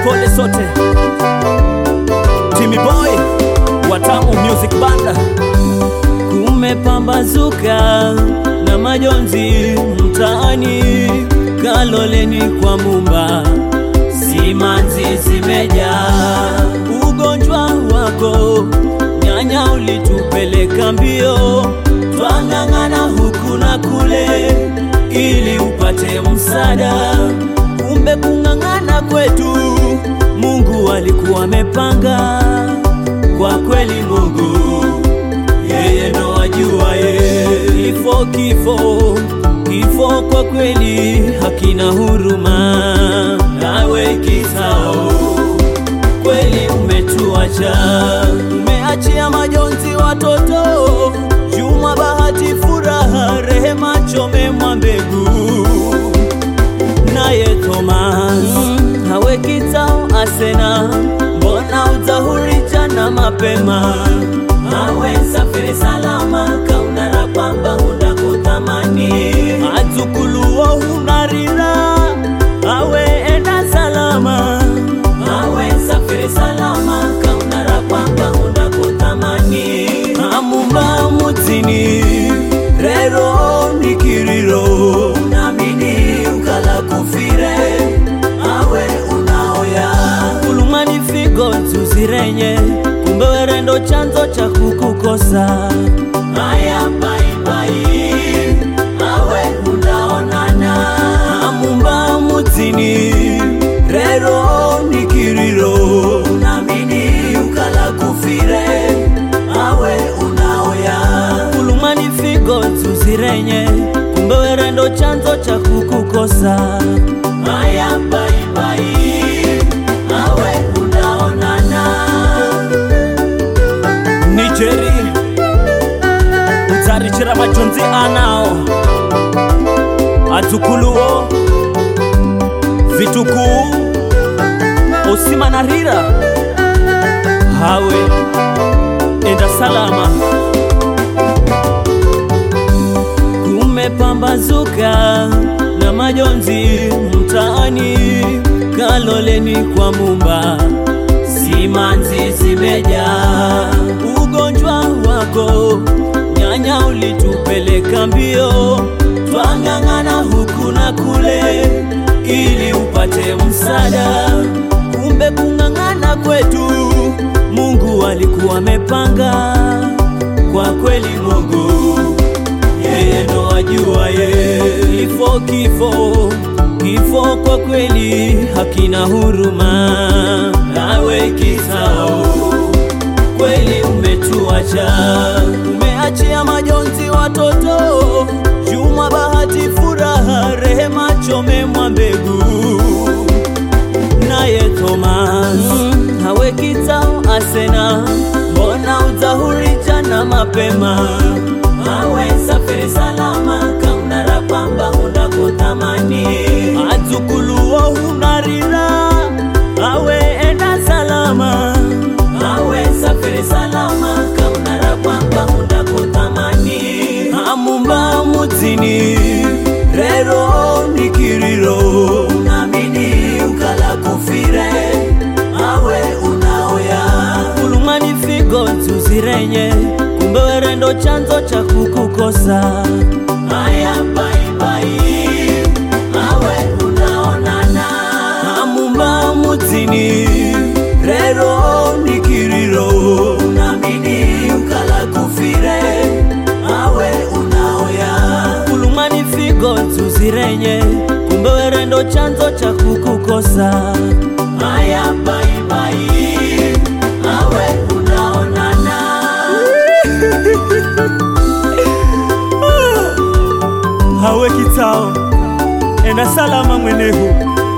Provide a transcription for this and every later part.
pole sote. Timmy Boy Watamu Music Banda. Kumepambazuka na majonzi mtaani, Kaloleni kwa Mumba, simanzi zimejaa. Ugonjwa wako nyanya ulitupeleka mbio, twang'ang'ana huku na kule ili upate msaada. Kumbe kung'ang'ana kwetu Mungu alikuwa amepanga. Kwa kweli Mungu yeye ndo ajua ye. Kifo, kifo, kifo kwa kweli hakina huruma. Nawe kisao kweli umetuacha, umeachia majonzi watoto, Juma, Bahati, Furaha, Rehema, Chome, Mwambegu naye Thomas hawe kitao Asena, mbona udhahuri jana mapema? Hawe safiri salama, kaunara kwamba hunda kutamani atukuluo hunarira, awe enda salama, awe safiri salama, kaunara kwamba hunda kutamani amumba mutini rero nikiriro namini ukala kufire awe unaoya kulumani figo tuzirenye kumbe werendo chanzo cha kukukosa aya baibai awe unaonana amumba mutini rero nikiriro namini ukala kufire awe unaoya kulumani figo tuzirenye kumbe werendo chanzo cha kukukosa aya baibai awe unaonana nijeri utarichira majonzi anao atukuluo vitukuu osimanarira hawe enda salama kumepambazuka na majonzi mtaani, Kaloleni kwa Mumba, simanzi zimejaa. Ugonjwa wako nyanya ulitupeleka mbio, twang'ang'ana huku na kule ili upate msaada. Kumbe kung'ang'ana kwetu Mungu alikuwa amepanga. Kwa kweli Mungu yeye ndo ajua ye. Kifo, kifo, kifo kwa kweli hakina huruma. Nawe kisao kweli umetuacha, umeachia majonzi watoto, Juma, Bahati, Furaha, Rehema, Chome, Mwambegu naye Thomas hawe kitao Asena, mbona udhahuri jana mapema? Awe safiri salama, kaunara kwamba hunda kutamani atukuluo hunarira, awe enda salama, awe safiri salama, kaunara kwamba hunda kutamani amumba mutini rero nikiriro namini ukala kufire awe unaoya kulumani figo tuzirenye kumbe werendo chanzo cha kukukosa aya baibai awe unaonana amumba mutini rero nikiriro namini ukala kufire awe unaoya kulumani figo tuzirenye kumbe werendo chanzo cha kukukosa aya baibai awe unaonana hawe kitao enda salama mwenehu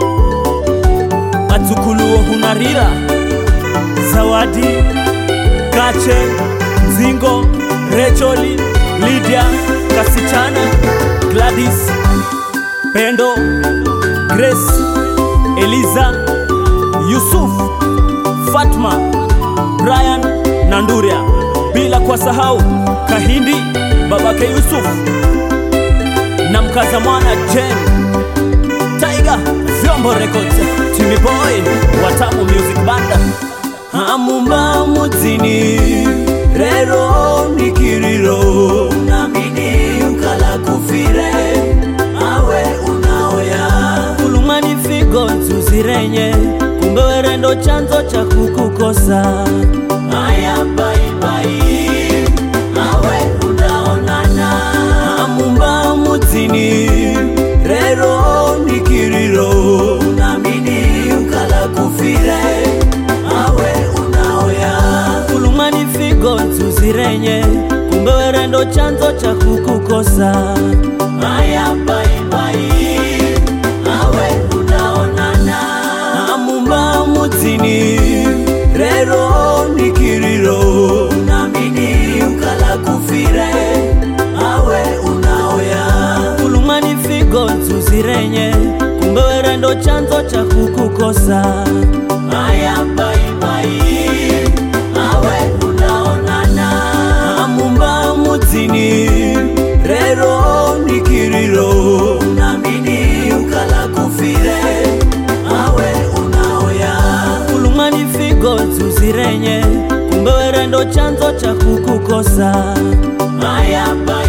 atukuluo hunarira zawadi kache mzingo recholi lidia kasichana gladys pendo grace eliza yusuf fatma brian na nduria bila kuwasahau kahindi babake yusuf na mkaza mwana jen Tiger Vyombo Records Timmy Boy Watamu Music Banda Hamumba mudzini rero nikiriro namini ukala kufire awe unaoya kulumani figo nzuzirenye kumbe werendo chanzo cha kukukosa aya baibai awe unaonana amumba mudzini rero nikiriro namini ukala kufire awe unaoya kulumani figo nzuzirenye kumbe werendo chanzo cha kukukosa aya baibai awe unaonana amumba mudzini rero nikiriro namini ukala kufire awe unaoya kulumani figo nzuzirenye kumbe werendo chanzo cha kukukosa aya baibai awe unaonana amumba mudzini rero nikiriro namini ukala kufire awe unaoya kulumani figo nzuzirenye kumbe werendo chanzo cha kukukosa aya baibai